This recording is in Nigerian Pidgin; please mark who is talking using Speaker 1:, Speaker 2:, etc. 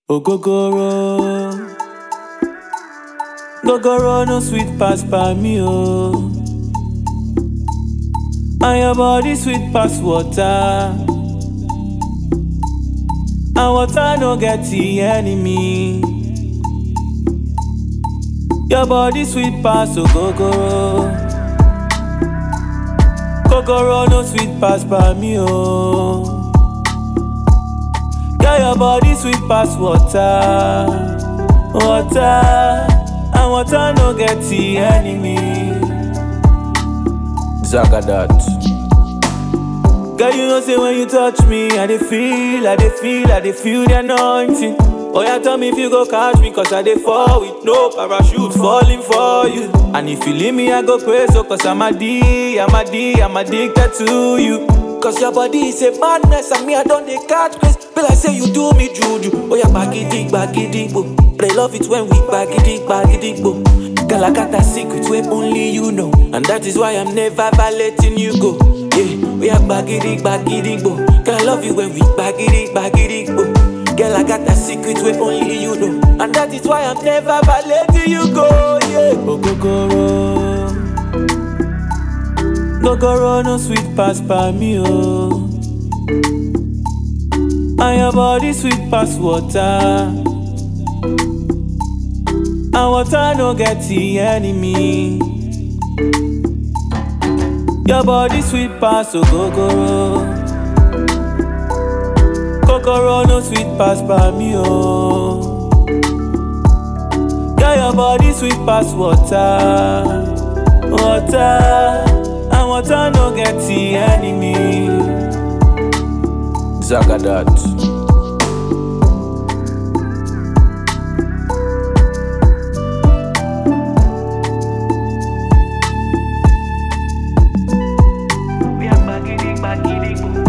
Speaker 1: Ogogoro. Gogoro no sweet pass by me, oh. And your body sweet pass water. And water no get the enemy. Your body sweet pass, ogogoro. Gogoro no sweet pass by me, oh. Girl, your body sweet pass water, water, and water no get the enemy. Zagadat. Girl, you know say when you touch me, I dey feel, I dey feel, I dey feel the anointing. Oh yeah, tell me if you go catch me, cause I dey fall with no parachute falling for you. And if you leave me, I go pray so cause I'm a D, I'm a D, I'm addicted to you. Cause your body is a madness and me I don't dey catch grace. Be like say you do me juju. Oh yeah, bagidi, bagidi, bo. But I love it when we bagidi, bagidi, bo. Girl, I got that secret where only you know. And that is why I'm never letting you go. Yeah, we are bagidi, bagidi, bo. Girl, I love you when we bagidi, bagidi, bo. Girl, I got that secret where only you know. And that is why I'm never letting you go. Yeah, Ogogoro. Gogoro no sweet pass by me, oh. And your body sweet pass water. And water no get the enemy. Your body sweet pass, ogogoro. Gogoro no sweet pass by me, oh. Girl, your body sweet pass water, water, and water no get the enemy. Zagadat.
Speaker 2: We are bagidi, bagidi, boo.